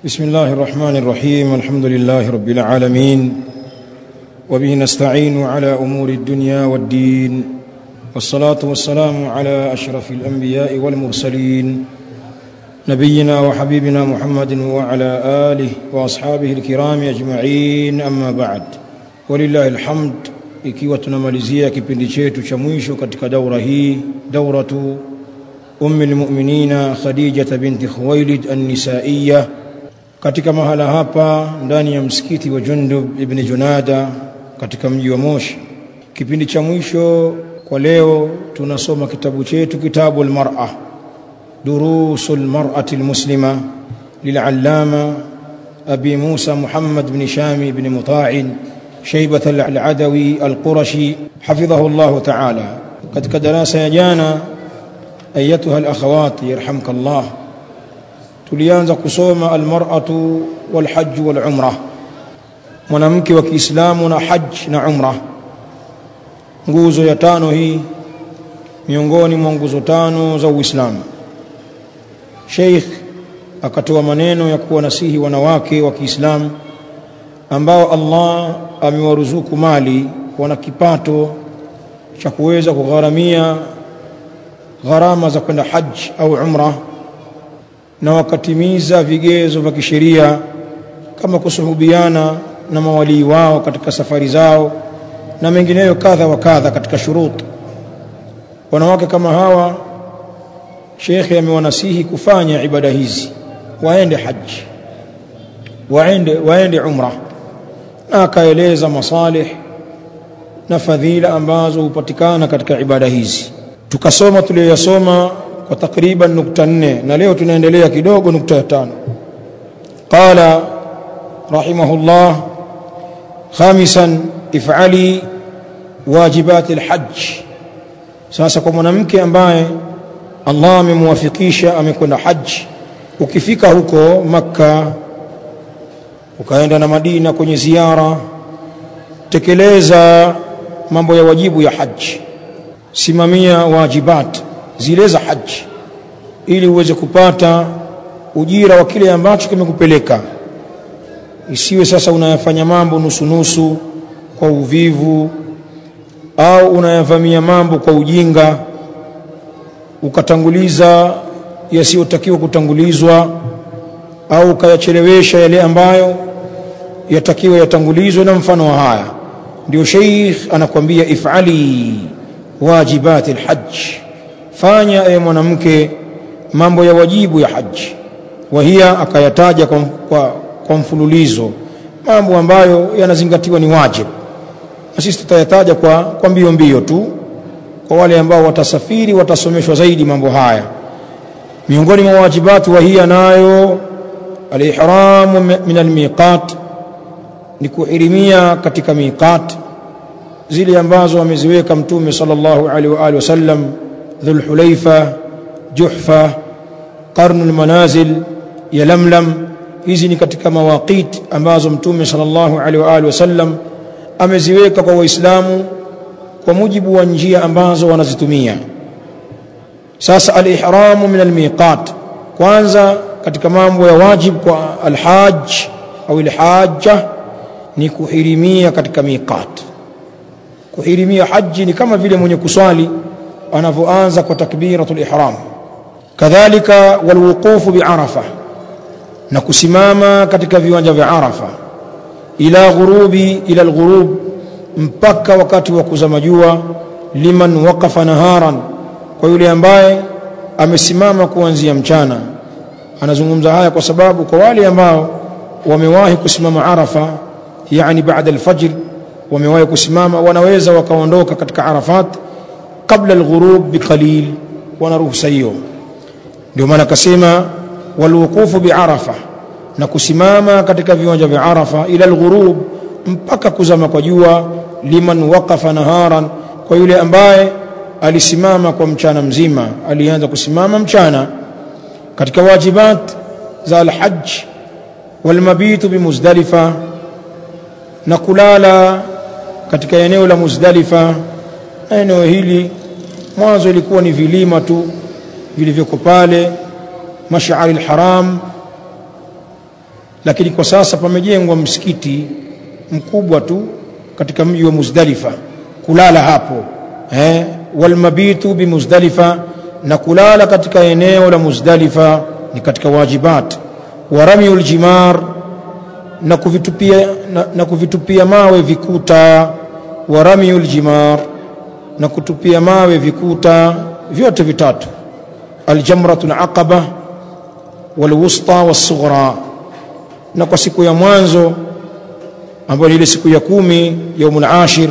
بسم الله الرحمن الرحيم الحمد لله رب العالمين وبه نستعين على امور الدنيا والدين والصلاه والسلام على اشرف الانبياء والمرسلين نبينا وحبيبنا محمد وعلى اله واصحابه الكرام اجمعين اما بعد ولله الحمد ikiwa tunamalizia kipindi chetu cha mwisho katika daura hii dauratu ummi lmuminina khadijata binti khuwailid annisaiya katika mahala hapa ndani ya msikiti wa jundub ibni junada katika mji wa moshi kipindi cha mwisho kwa leo tunasoma kitabu chetu kitabu lmara durusu lmarati lmuslima lilallama abi musa muhammad bni shami bni mutain شيبة العدوي القرشي حفظه الله تعالى katika darasa ya jana ayatuha alakhawat yarhamka Allah tulianza kusoma almar'atu walhajj walumra mwanamke wa Kiislamu na hajj na umra nguzo ya tano hii miongoni mwa nguzo tano za Uislamu Sheikh akatoa maneno ya kuwanasihi wanawake wa Kiislamu ambao Allah amewaruzuku mali wana kipato cha kuweza kugharamia gharama za kwenda haji au umra na wakatimiza vigezo vya kisheria kama kusuhubiana na mawalii wao katika safari zao na mengineyo kadha wa kadha katika shurut wanawake kama hawa shekhe amewanasihi kufanya ibada hizi waende haji waende waende umra na akaeleza masalih na fadhila ambazo hupatikana katika ibada hizi tukasoma tuliyoyasoma kwa takriban nukta nne na leo tunaendelea kidogo nukta ya tano qala rahimahullah khamisan ifali wajibati lhaj sasa kwa mwanamke ambaye allah amemwafikisha amekwenda haji ukifika huko makka ukaenda na Madina kwenye ziara, tekeleza mambo ya wajibu ya haji, simamia wajibat zile za haji, ili uweze kupata ujira wa kile ambacho kimekupeleka. Isiwe sasa unayafanya mambo nusu nusu kwa uvivu, au unayavamia mambo kwa ujinga, ukatanguliza yasiyotakiwa kutangulizwa, au ukayachelewesha yale ambayo yatakiwa yatangulizwe na mfano wa haya ndio sheikh anakuambia ifali wajibati alhajj fanya ewe mwanamke mambo ya wajibu ya haji wahia akayataja kwa, kwa, kwa mfululizo mambo ambayo yanazingatiwa ni wajib na sisi tutayataja kwa, kwa mbio mbio tu kwa wale ambao watasafiri watasomeshwa zaidi mambo haya miongoni mwa wajibati wahia nayo alihramu min almiqat ni kuhirimia katika miqat zile ambazo ameziweka mtume sallallahu alaihi wa alihi wasallam dhulhulaifa juhfa qarnul manazil ya lamlam hizi ni katika mawaqit ambazo mtume sallallahu alaihi wa alihi wasallam ameziweka kwa waislamu kwa mujibu wa njia ambazo wanazitumia sasa alihramu min almiqat kwanza katika mambo ya wajib kwa alhaj au alhajja ni kuhirimia katika miqat kuhirimia haji ni kama vile mwenye kuswali anavyoanza kwa takbiratul ihram kadhalika walwuqufu biarafa na kusimama katika viwanja vya arafa ila ghurubi ila alghurub mpaka wakati wa kuzama jua liman waqafa naharan kwa yule ambaye amesimama kuanzia mchana anazungumza haya kwa sababu kwa wale ambao wamewahi kusimama arafa yani baada alfajr wamewahi kusimama wanaweza wakaondoka katika arafat kabla alghurub biqalil wana ruhusa hiyo ndio maana akasema walwuqufu biarafa na kusimama katika viwanja vya arafa ila alghurub mpaka kuzama kwa jua liman waqafa naharan kwa yule ambaye alisimama kwa mchana mzima alianza kusimama mchana katika wajibat za alhajj walmabitu bimuzdalifa na kulala katika eneo la Muzdalifa na eneo hili mwanzo ilikuwa ni vilima tu vilivyoko pale mashari alharam lakini kwa sasa pamejengwa msikiti mkubwa tu katika mji wa Muzdalifa kulala hapo eh walmabitu bimuzdalifa na kulala katika eneo la Muzdalifa ni katika wajibat wa ramyul jimar na kuvitupia na, na kuvitupia mawe vikuta wa ramyul jimar na kutupia mawe vikuta vyote vitatu aljamratul aqaba walwusta wasughra na kwa siku ya mwanzo ambayo ni ile siku ya kumi yaumul ashir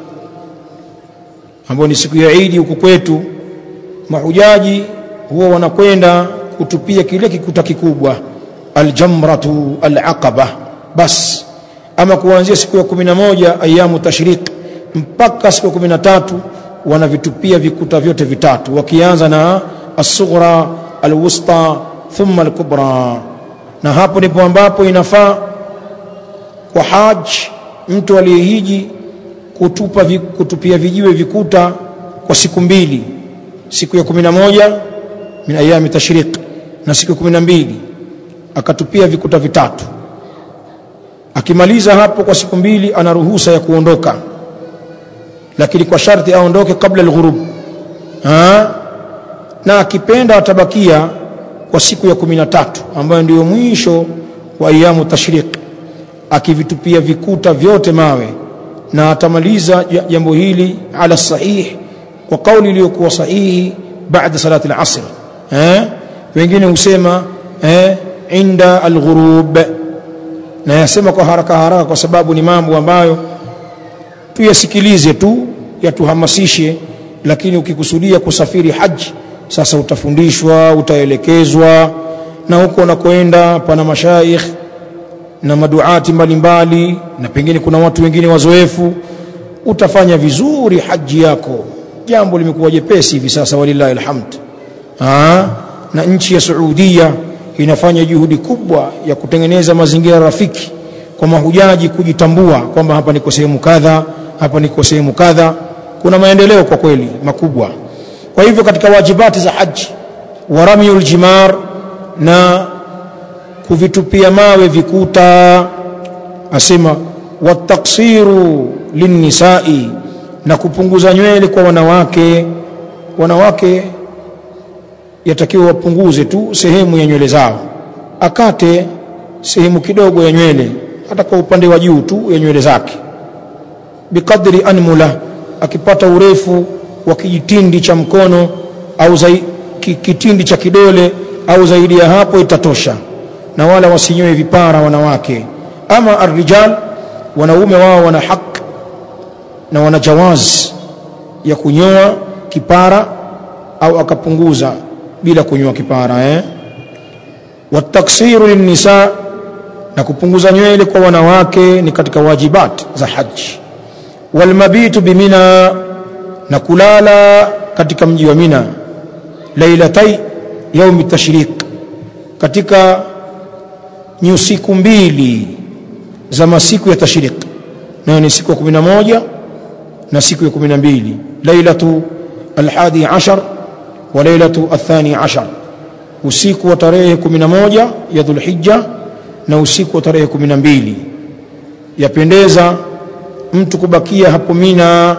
ambayo ni siku ya Idi huku kwetu mahujaji huwa wanakwenda kutupia kile kikuta kikubwa aljamratu alaqaba bas ama kuanzia siku ya kumi na moja ayamu tashriq mpaka siku ya kumi na tatu wanavitupia vikuta vyote vitatu wakianza na as-sughra al-wusta thumma al-kubra na hapo ndipo ambapo inafaa kwa haj mtu aliyehiji kutupa vi, kutupia vijiwe vikuta kwa siku mbili siku ya kumi na moja min ayami tashriq na siku ya kumi na mbili akatupia vikuta vitatu akimaliza hapo kwa siku mbili ana ruhusa ya kuondoka lakini kwa sharti aondoke kabla alghurub na akipenda atabakia kwa siku ya kumi na tatu ambayo ndiyo mwisho wa ayamu tashriq akivitupia vikuta vyote mawe na atamaliza jambo hili ala sahih kwa kauli iliyokuwa sahihi baada salati al-asr eh wengine husema eh inda al-ghurub na yasema kwa haraka haraka kwa sababu ni mambo ambayo tuyasikilize tu yatuhamasishe lakini ukikusudia kusafiri haji sasa utafundishwa utaelekezwa na huko unakoenda pana mashaikh na maduati mbalimbali na pengine kuna watu wengine wazoefu utafanya vizuri haji yako jambo limekuwa jepesi hivi sasa walillahi alhamd Aa, na nchi ya Saudia inafanya juhudi kubwa ya kutengeneza mazingira rafiki kwa mahujaji kujitambua kwamba hapa niko sehemu kadha hapa niko sehemu kadha kuna maendeleo kwa kweli makubwa kwa hivyo katika wajibati za haji wa ramyul jimar na kuvitupia mawe vikuta asema wataksiru linnisai na kupunguza nywele kwa wanawake wanawake yatakiwa wapunguze tu sehemu ya nywele zao akate sehemu kidogo ya nywele hata kwa upande wa juu tu ya nywele zake biqadri anmula akipata urefu wa kijitindi cha mkono au zai, kitindi cha kidole au zaidi ya hapo itatosha na wala wasinyoe vipara wanawake ama arrijal wanaume wao wana haki na wana jawaz ya kunyoa kipara au akapunguza bila kunyoa kipara eh wataksiru linnisa na kupunguza nywele kwa wanawake ni katika wajibat za haji walmabitu bimina na kulala katika mji wa Mina lailatai yaumi tashriq katika nyusiku mbili za masiku ya tashriq nayo ni siku ya 11 na siku ya 12 lailatu alhadi ashar wa lailatu athani ashar usiku wa tarehe 11 ya dhulhijja na usiku wa tarehe 12 yapendeza mtu kubakia hapo Mina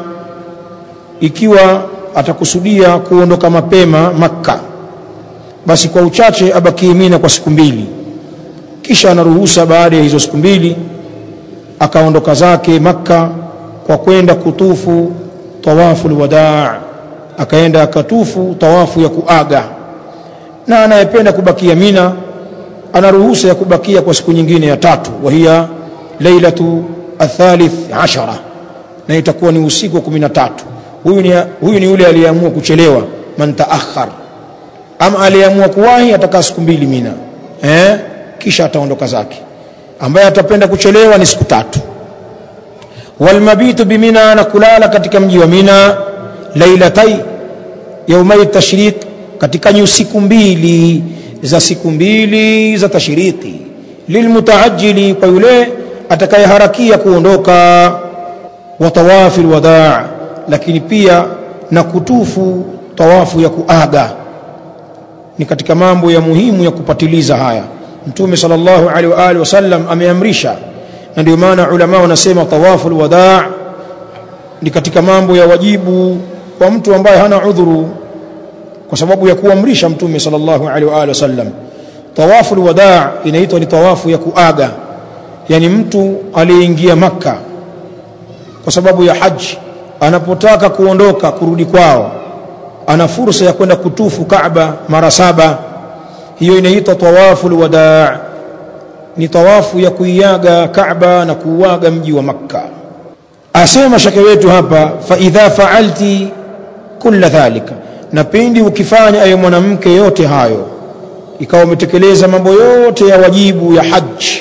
ikiwa atakusudia kuondoka mapema Makka basi kwa uchache abakie Mina kwa siku mbili kisha anaruhusa baada ya hizo siku mbili akaondoka zake Makka kwa kwenda kutufu tawafu alwadaa akaenda akatufu tawafu ya kuaga na anayependa kubakia Mina ana ruhusa ya kubakia kwa siku nyingine ya tatu wa hiya lailatu athalith ashara na itakuwa ni usiku wa 13 huyu ni huyu ni yule aliyeamua kuchelewa man taakhar ama aliyeamua kuwahi atakaa siku mbili Mina eh kisha ataondoka zake ambaye atapenda kuchelewa ni siku tatu walmabitu bimina na kulala katika mji wa Mina lailatai yaumai tashriq katika nyusiku mbili za siku mbili za tashriki lilmutaajili kwa yule atakayeharakia kuondoka wa tawafi alwadaa lakini pia na kutufu tawafu ya kuaga ni katika mambo ya muhimu ya kupatiliza haya mtume sallallahu alaihi wa alihi wasallam ameamrisha na ndio maana ulama wanasema tawaful wadaa ni katika mambo ya wajibu kwa mtu ambaye hana udhuru kwa sababu ya kuamrisha mtume sallallahu alaihi wa alihi wasallam tawaful wadaa inaitwa ni tawafu ya kuaga yani mtu aliyeingia makka kwa sababu ya haji anapotaka kuondoka kurudi kwao ana fursa ya kwenda kutufu Kaaba mara saba hiyo inaitwa tawaful wadaa ni tawafu ya kuiaga Kaaba na kuuaga mji wa Makka asema shake wetu hapa fa idha faalti kulla dhalika na pindi ukifanya ayo mwanamke yote hayo ikawa umetekeleza mambo yote ya wajibu ya haji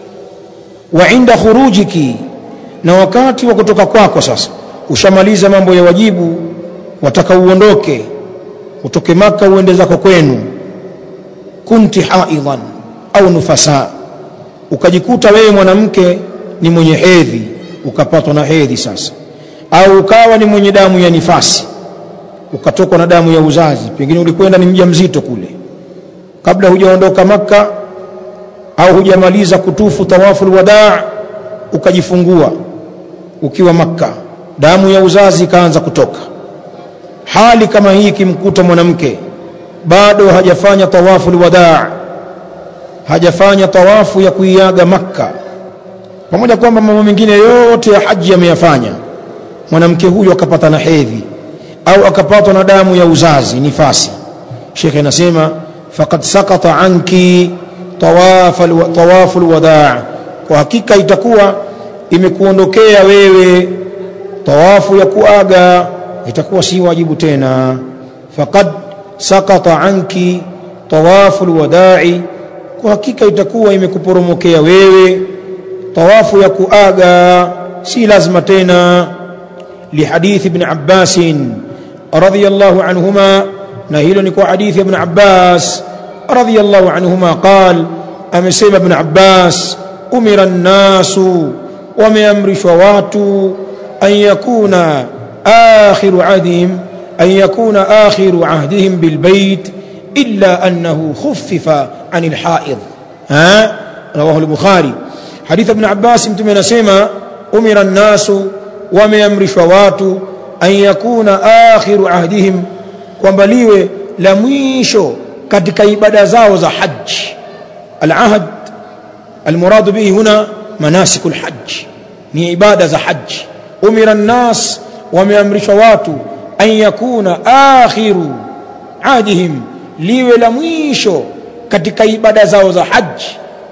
wa inda khurujiki na wakati wa kutoka kwako sasa ushamaliza mambo ya wajibu wataka uondoke utoke maka uende zako kwenu kunti haidhan au nufasa ukajikuta wewe mwanamke ni mwenye hedhi ukapatwa na hedhi sasa au ukawa ni mwenye damu ya nifasi ukatokwa na damu ya uzazi pengine ulikwenda ni mja mzito kule kabla hujaondoka maka au hujamaliza kutufu tawafu alwadaa ukajifungua ukiwa makka damu ya uzazi ikaanza kutoka hali kama hii ikimkuta mwanamke bado hajafanya tawafu alwadaa hajafanya tawafu ya kuiaga makka pamoja kwamba mambo mengine yote ya haji ameyafanya mwanamke huyo akapata na hedhi au akapatwa na damu ya uzazi nifasi shekhe anasema faqad sakata anki tawafu alwadaa kwa hakika itakuwa imekuondokea wewe tawafu ya kuaga itakuwa si wajibu tena faqad sakata anki tawafu alwadai kwa hakika itakuwa imekuporomokea wewe tawafu ya kuaga si lazima tena lihadithi ibn Abbas radhiyallahu anhuma na hilo ni kwa hadithi ibn Abbas radhiyallahu anhuma qal amesema ibn Abbas umira an-nasu wameamrishwa watu an yakuna akhiru ahdihim an yakuna akhiru ahdihim bilbayt illa annahu khuffifa anil haid ha rawahu al-bukhari hadith ibn abbas mtume anasema umira an-nasu wameamrishwa watu an yakuna akhiru ahdihim kwamba liwe la mwisho katika ibada zao za haji al-ahd المراد به هنا مناسك الحج ni ibada za haji umira nnas wameamrishwa watu an yakuna akhiru adihim liwe la mwisho katika ibada zao za haji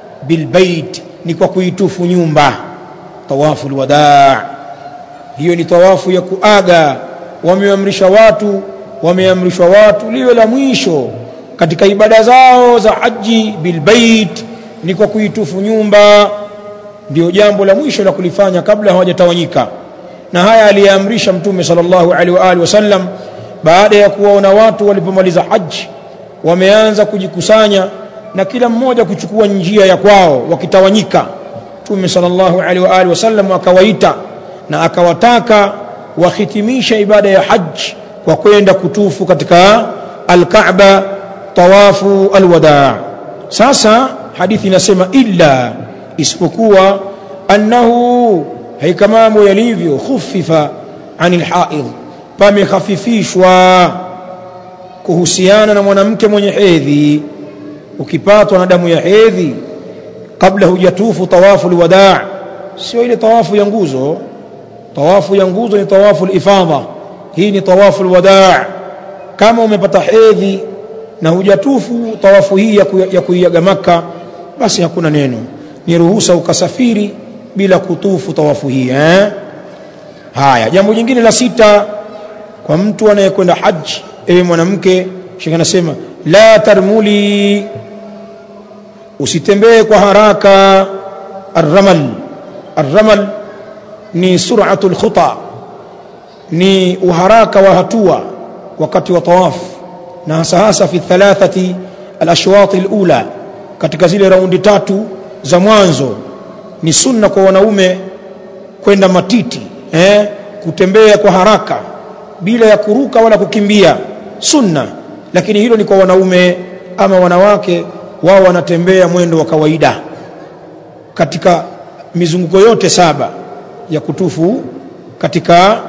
bilbait ni kwa kuitufu nyumba tawafu alwadaa hiyo ni tawafu ya kuaga wameamrisha watu wameamrishwa watu liwe la mwisho katika ibada zao za haji bilbait ni kwa kuitufu nyumba ndio jambo la mwisho la kulifanya kabla hawajatawanyika na haya aliyaamrisha mtume sallallahu alaihi wa alihi wasallam baada ya kuwaona watu walipomaliza haji wameanza kujikusanya na kila mmoja kuchukua njia ya kwao wakitawanyika mtume sallallahu alaihi wa alihi wasallam akawaita na akawataka wahitimisha ibada ya haji kwa kwenda kutufu katika alkaaba tawafu alwadaa sasa hadithi inasema illa isipokuwa annahu haika mambo yalivyo khufifa anil haid pamekhafifishwa kuhusiana na mwanamke mwenye hedhi ukipatwa na damu ya hedhi kabla hujatufu tawafu alwadaa sio ile tawafu ya nguzo tawafu ya nguzo ni tawafu alifadha hii ni tawafu alwadaa kama umepata hedhi na hujatufu tawafu hii ya kuiaga maka basi hakuna neno ni ruhusa ukasafiri bila kutufu tawafu hii eh? haya jambo jingine la sita kwa mtu anayekwenda haji ewe mwanamke shekhe anasema la tarmuli usitembee kwa haraka arramal arramal ni sur'atu alkhuta ni uharaka wa hatua wakati wa tawafu na hasa hasa fi thalathati alashwat alula katika zile raundi tatu za mwanzo ni sunna kwa wanaume kwenda matiti eh, kutembea kwa haraka bila ya kuruka wala kukimbia sunna lakini hilo ni kwa wanaume ama wanawake wao wanatembea mwendo wa kawaida katika mizunguko yote saba ya kutufu katika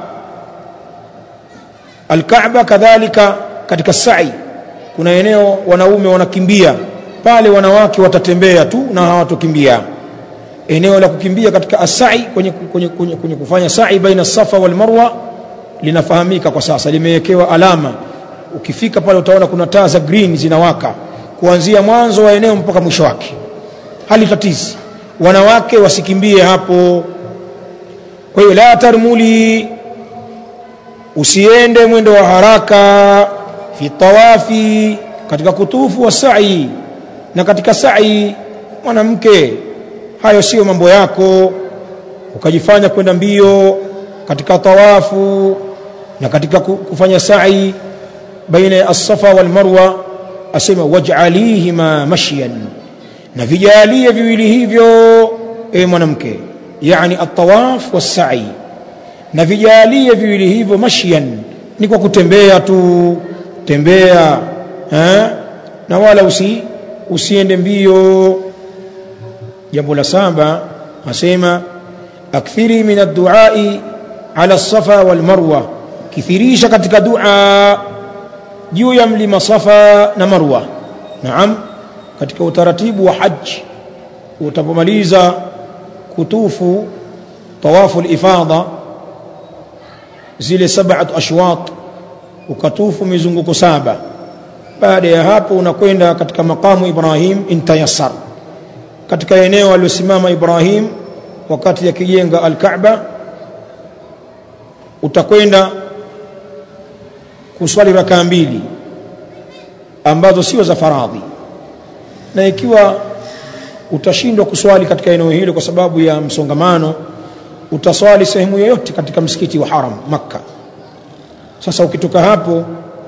Al-Kaaba kadhalika katika sa'i kuna eneo wanaume wanakimbia pale wanawake watatembea tu na hawatokimbia eneo la kukimbia katika asai kwenye, kwenye, kwenye, kwenye kufanya sa'i baina safa wal marwa linafahamika kwa sasa limewekewa alama ukifika pale utaona kuna taa za green zinawaka kuanzia mwanzo wa eneo mpaka mwisho wake hali tatizi wanawake wasikimbie hapo kwa hiyo la tarmuli usiende mwendo wa haraka fi tawafi katika kutufu wa sa'i na katika sa'i mwanamke hayo sio mambo yako ukajifanya kwenda mbio katika tawafu na katika kufanya sa'i baina ya as-safa wal marwa asema waj'alihima mashyan na vijalie viwili hivyo e mwanamke yani at-tawaf was-sa'i na vijalie viwili hivyo mashyan ni kwa kutembea tu tembea eh? na wala usi usiende mbio jambo la saba asema akthiri min ad-du'ai ala as-safa wal marwa kithirisha katika dua juu ya mlima safa na marwa naam katika utaratibu wa haji utapomaliza kutufu tawafu al-ifadha zile sab'at ashwat ukatufu mizunguko saba baada ya hapo unakwenda katika makamu Ibrahim intayassar katika eneo aliyosimama Ibrahim wakati akijenga al-Kaaba utakwenda kuswali rakaa mbili ambazo sio za faradhi na ikiwa utashindwa kuswali katika eneo hilo kwa sababu ya msongamano utaswali sehemu yoyote katika msikiti wa haram makka sasa ukitoka hapo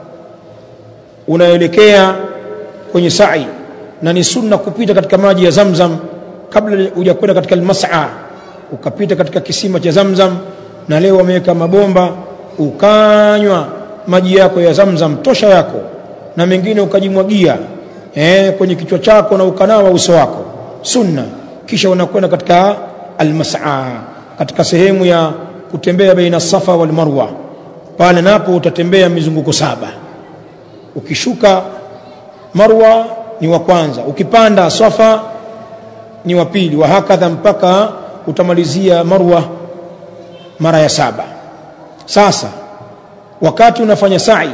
unaelekea kwenye sa'i na ni sunna kupita katika maji ya zamzam kabla hujakwenda katika almas'a ukapita katika kisima cha zamzam na leo wameweka mabomba ukanywa maji yako ya zamzam tosha yako na mengine ukajimwagia eh, kwenye kichwa chako na ukanawa uso wako sunna kisha unakwenda katika almas'a katika sehemu ya kutembea baina safa wal marwa pale napo utatembea mizunguko saba ukishuka marwa ni wa kwanza ukipanda safa ni wa pili wa hakadha mpaka utamalizia marwa mara ya saba sasa wakati unafanya sa'i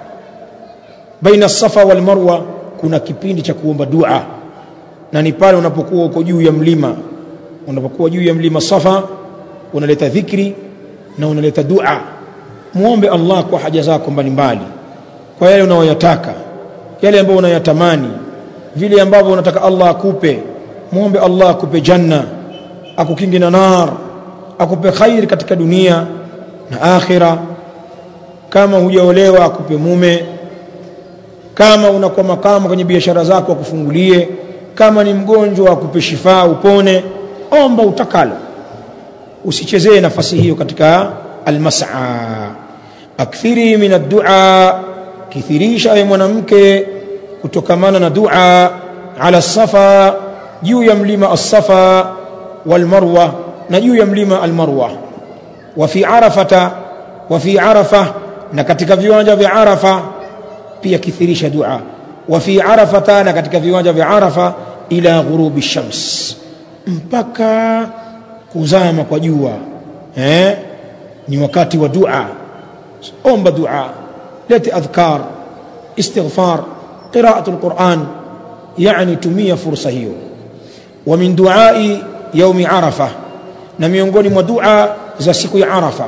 baina safa wal marwa kuna kipindi cha kuomba dua na ni pale unapokuwa uko juu ya mlima unapokuwa juu ya mlima safa unaleta dhikri na unaleta dua muombe Allah kwa haja zako mbalimbali kwa yale unayoyataka yale ambayo unayatamani vile ambavyo unataka Allah akupe muombe Allah akupe janna akukingi na nar akupe khair katika dunia na akhira kama hujaolewa akupe mume kama unakuwa makama kwenye biashara zako akufungulie kama ni mgonjwa akupe shifaa upone omba utakalo usichezee nafasi hiyo katika almas'a akthiri min ad-du'a kithirisha ya mwanamke kutokamana na dua ala safa juu ya mlima as-safa wal marwa na juu ya mlima al-marwa wa fi arafata wa fi arafa na katika viwanja vya arafa pia kithirisha dua wa fi arafata na katika viwanja vya arafa ila ghurubi shams mpaka kuzama kwa jua eh ni wakati wa dua omba dua lete adhkar istighfar qira'atu alquran yani tumia fursa hiyo wa min duai yaumi arafa na miongoni mwa dua za siku ya arafa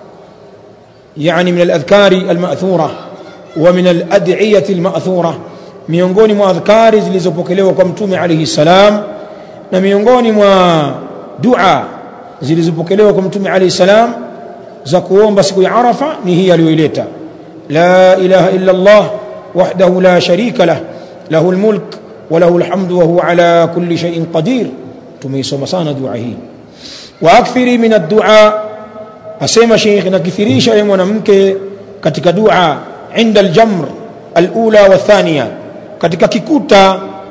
yani min aladhkari alma'thura wa min alad'iyati alma'thura miongoni mwa adhkari zilizopokelewa kwa mtume alayhi salam na miongoni mwa dua zilizopokelewa kwa mtume alayhi salam za kuomba siku ya arafa ni hii aliyoileta la ilaha illa allah wahdahu la sharika lah lahu almulk wa lahu alhamdu wa huwa ala kulli shay'in qadir tumeisoma sana dua hii wa akthiri min ad-du'a asema sheikh nakithirisha ya mwanamke katika dua inda al-jamr al-ula wa thaniya katika kikuta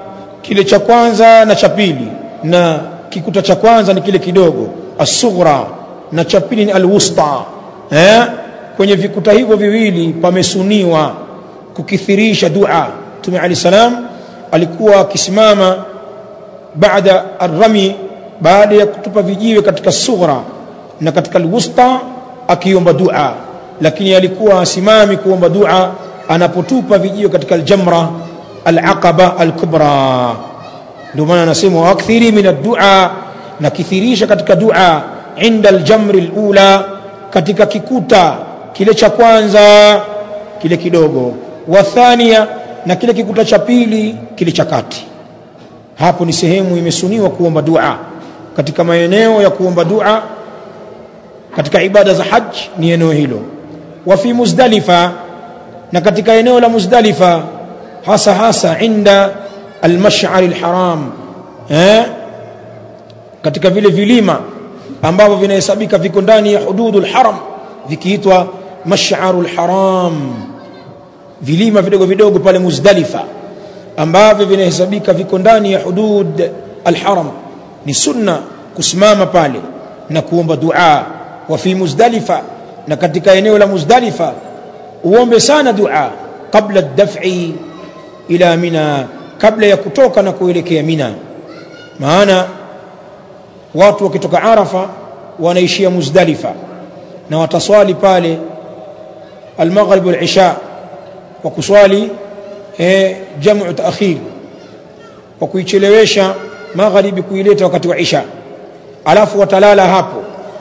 kile cha kwanza na cha pili na kikuta cha kwanza ni kile kidogo asughra na cha pili ni alwusta eh? kwenye vikuta hivyo viwili pamesuniwa kukithirisha dua Mtume Ali salam alikuwa akisimama baada arrami baada ya kutupa vijiwe katika sughra na katika alwusta akiomba dua lakini alikuwa asimami kuomba dua anapotupa vijiwe katika aljamra alaqaba alkubra ndio maana anasema wakthiri min addua na kithirisha katika dua inda aljamri alula katika kikuta kile cha kwanza kile kidogo wa thania na kile kikuta cha pili kile cha kati hapo ni sehemu imesuniwa kuomba dua katika maeneo ya kuomba dua katika ibada za haji ni eneo hilo wa fi muzdalifa na katika eneo la muzdalifa hasa hasa inda almash'ar alharam eh katika vile vilima ambavyo vinahesabika viko ndani ya hududul haram vikiitwa mash'arul haram vilima vidogo vidogo pale muzdalifa ambavyo vinahesabika viko ndani ya hudud alharam ni sunna kusimama pale na kuomba dua wa fi muzdalifa na katika eneo la muzdalifa uombe sana dua kabla daf'i ila mina kabla ya kutoka na kuelekea mina maana watu wakitoka arafa wanaishia muzdalifa na wataswali pale almaghrib walisha kwa kuswali eh, jamu taakhir kwa kuichelewesha magharibi kuileta wakati wa isha alafu watalala hapo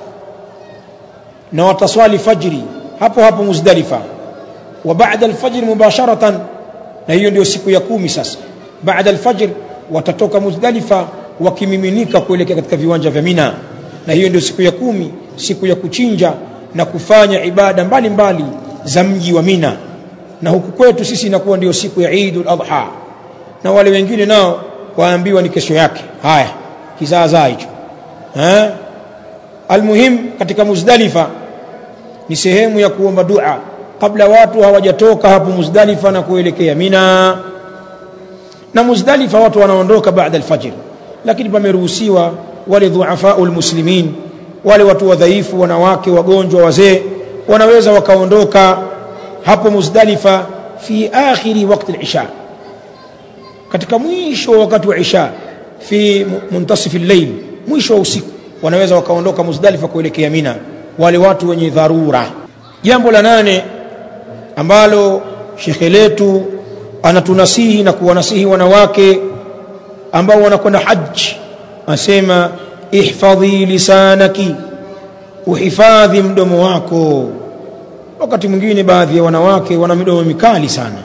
na wataswali fajri hapo hapo muzdalifa wa baada alfajr mubasharatan na hiyo ndio siku ya kumi sasa baada alfajr watatoka muzdalifa wakimiminika kuelekea katika viwanja vya mina na hiyo ndio siku ya kumi siku ya kuchinja na kufanya ibada mbalimbali mbali za mji wa mina na huku kwetu sisi inakuwa ndio siku ya Eidul Adha na wale wengine nao waambiwa ni kesho yake haya kizaazaa hicho eh almuhim katika muzdalifa ni sehemu ya kuomba dua kabla watu hawajatoka hapo muzdalifa na kuelekea mina na muzdalifa watu wanaondoka baada alfajr lakini pameruhusiwa wale dhuafaul muslimin wale watu wadhaifu wanawake wagonjwa wazee wanaweza wakaondoka hapo muzdalifa fi akhiri wakati al-isha katika mwisho wa wakati wa isha fi muntasif al-layl mwisho wa usiku wanaweza wakaondoka muzdalifa kuelekea mina wale watu wenye dharura jambo la nane ambalo shekhe letu anatunasihi na kuwanasihi wanawake ambao wanakwenda haji asema ihfadhi lisanaki uhifadhi mdomo wako wakati mwingine baadhi ya wanawake wana midomo mikali sana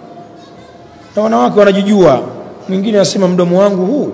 na wanawake wanajijua mwingine anasema mdomo wangu huu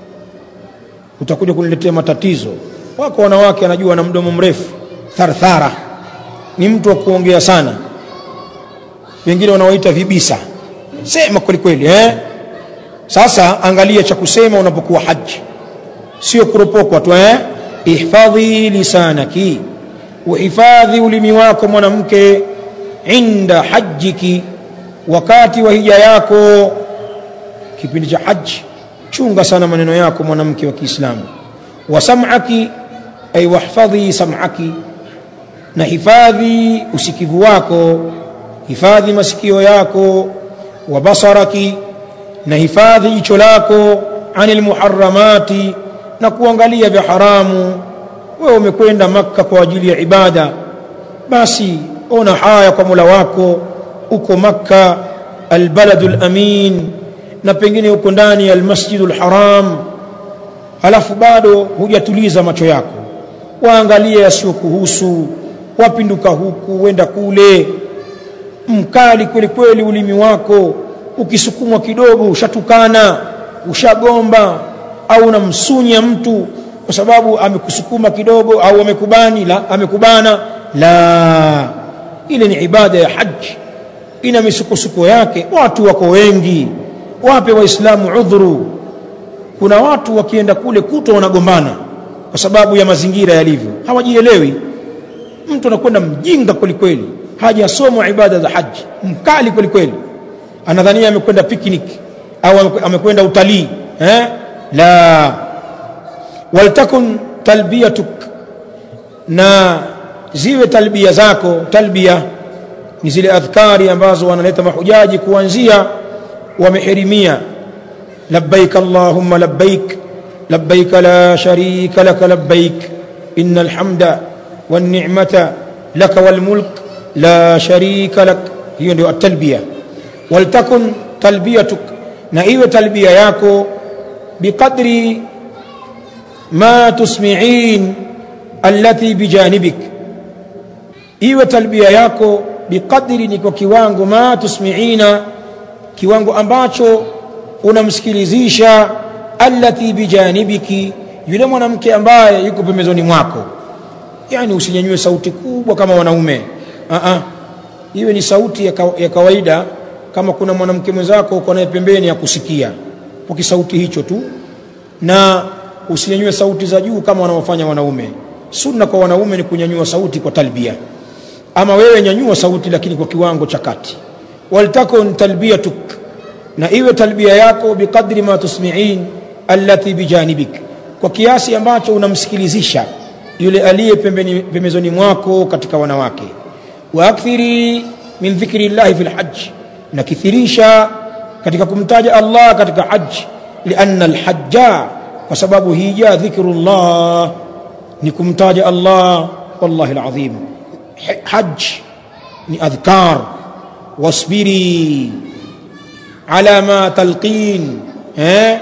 utakuja kuniletea matatizo wako wanawake anajua na mdomo mrefu tharthara ni mtu wa kuongea sana wengine wanawaita vibisa sema kweli kweli eh sasa angalia cha kusema unapokuwa haji sio kuropokwa tu eh ihfadhi lisanaki uhifadhi ulimi wako mwanamke inda hajjiki wakati wa hija yako kipindi cha haji chunga sana maneno yako mwanamke wa Kiislamu wa sam'aki ay wahfadhi sam'aki na hifadhi usikivu wako hifadhi masikio yako wa basaraki na hifadhi jicho lako anil muharramati na kuangalia vya haramu wewe umekwenda makka kwa ajili ya ibada basi ona haya kwa Mola wako uko makka albaladul amin na pengine uko ndani ya almasjidul haram halafu bado hujatuliza macho yako waangalie yasiyokuhusu wapinduka huku wenda kule mkali kweli kweli ulimi wako ukisukumwa kidogo ushatukana ushagomba au unamsunya mtu kwa sababu amekusukuma kidogo au amekubani la amekubana la ile ni ibada ya haji ina misukosuko yake watu wako wengi wape waislamu udhuru kuna watu wakienda kule kuto wanagombana kwa sababu ya mazingira yalivyo hawajielewi mtu anakwenda mjinga kwelikweli hajasomwa ibada za haji mkali kwelikweli anadhania amekwenda picnic au amekwenda utalii eh? la waltakun talbiyatuk na ziwe talbia zako talbia ni zile adhkari ambazo wanaleta mahujaji kuanzia wamehirimia labbaik allahumma labbaik labbaik la sharika laka labbaik inna alhamda والنعمة لك والملك لا شريك لك hiyo ndio at-talbiya waltakun talbiyatuk na iwe talbiya yako biqadri ma tusmi'in allati bijanibik iwe talbiya yako biqadri ni kwa kiwango ma tusmi'ina kiwango ambacho unamsikilizisha allati bijanibiki yule mwanamke ambaye yuko pembezoni mwako yani usinyanyue sauti kubwa kama wanaume a a iwe ni sauti ya, ka, ya kawaida kama kuna mwanamke mwenzako uko naye pembeni ya kusikia kwa kisauti hicho tu na usinyanyue sauti za juu kama wanaofanya wanaume sunna kwa wanaume ni kunyanyua sauti kwa talbia ama wewe nyanyua sauti lakini kwa kiwango cha kati waltakun talbiyatuk na iwe talbia yako biqadri ma tusmi'in allati bijanibik kwa kiasi ambacho unamsikilizisha yule aliye pembeni pembezoni mwako katika wanawake wa akthiri min dhikri llahi fil hajj na kithirisha katika kumtaja Allah katika hajj lianna alhajja kwa sababu hija dhikrullah ni kumtaja Allah wallahi alazim hajj ni adhkar wasbiri ala ma talqin eh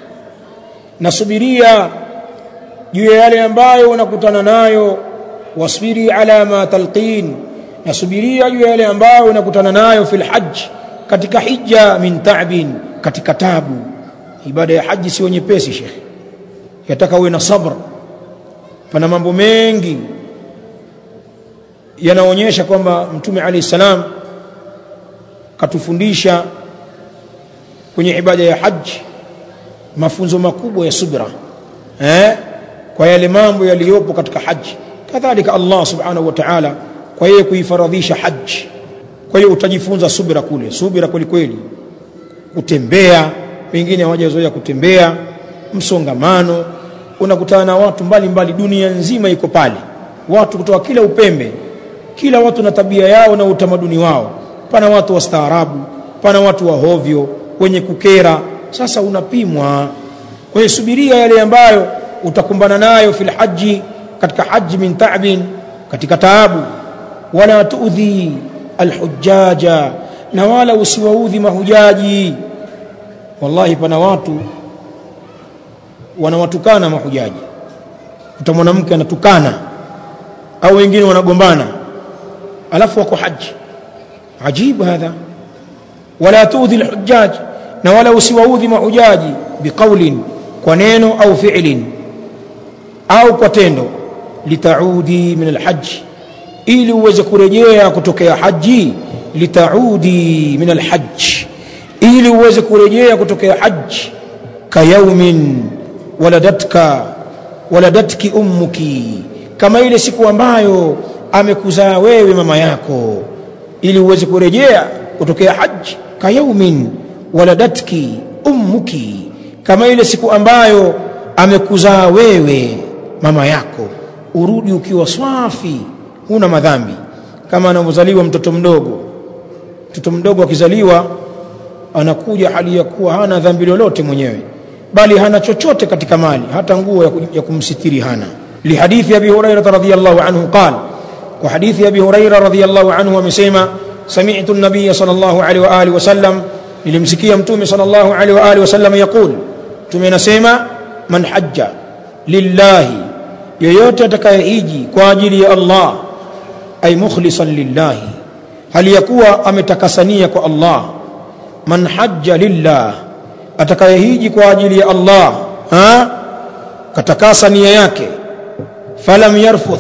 nasubiria juu ya yale ambayo unakutana nayo wasbiri ala ma talqin nasubiria juu ya yale ambayo unakutana nayo fil hajj katika hija min ta'bin katika tabu ibada ya haji sio nyepesi shekhi yataka uwe na sabr pana mambo mengi yanaonyesha kwamba mtume alayhi salam katufundisha kwenye ibada ya haji mafunzo makubwa ya subra eh kwa yale mambo yaliyopo katika haji kadhalika Allah subhanahu wa ta'ala kwa yeye kuifaradhisha haji kwa hiyo utajifunza subira kule subira kweli kweli kutembea wengine hawajazoea kutembea msongamano unakutana na watu mbalimbali mbali, dunia nzima iko pale watu kutoka kila upembe kila watu na tabia yao na utamaduni wao pana watu wastaarabu pana watu wa hovyo wenye kukera sasa unapimwa kwa hiyo subiria yale ambayo utakumbana nayo fil haji katika haji min ta'bin katika taabu wala tuudhi alhujaja na wala usiwaudhi mahujaji wallahi pana watu wanawatukana mahujaji kuta mwanamke anatukana au wengine wanagombana alafu wako haji ajibu hadha wala tuudhi alhujaj na wala usiwaudhi mahujaji biqaulin kwa neno au fi'lin au kwa tendo litaudi min alhajj ili uweze kurejea kutokea haji litaudi min alhajj ili uweze kurejea kutokea haji kayaumin waladatka waladatki ummuki kama ile siku ambayo amekuzaa wewe mama yako ili uweze kurejea kutokea haji kayaumin waladatki ummuki kama ile siku ambayo amekuzaa wewe mama yako urudi ukiwa swafi huna madhambi kama anavyozaliwa mtoto mdogo mtoto mdogo akizaliwa anakuja hali ya kuwa hana dhambi lolote mwenyewe bali hana chochote katika mali hata nguo ya kumsitiri hana lihadithi abi hurairah radhiyallahu anhu qal kwa hadithi abi hurairah radhiyallahu anhu amesema sami'tu an-nabiy sallallahu alaihi wa alihi wasallam nilimsikia mtume sallallahu alaihi wa alihi wasallam yaqul mtume anasema man hajja lillahi yoyote atakayehiji kwa ajili ya Allah ay mukhlisan lillahi hali ya kuwa ametakasania kwa Allah man hajja lillah atakayehiji kwa ajili ya Allah ha katakasa nia yake falam yarfuth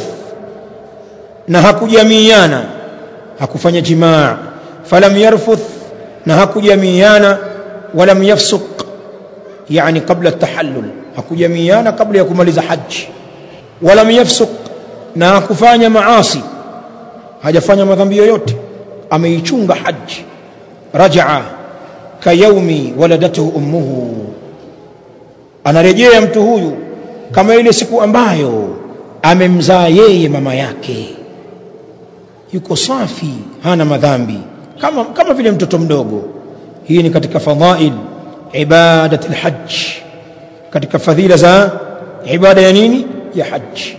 na hakujamiana hakufanya jimaa falam yarfuth na hakujamiana walam yafsuq yani kabla tahallul hakujamiana kabla ya kumaliza haji walam yafsuq na hakufanya maasi hajafanya madhambi yoyote ameichunga haji rajaa kayaumi waladatuhu ummuhu anarejea mtu huyu kama ile siku ambayo amemzaa yeye mama yake yuko safi hana madhambi kama, kama vile mtoto mdogo hii ni katika fadhail ibadat lhaj katika fadhila za ibada ya nini ya haji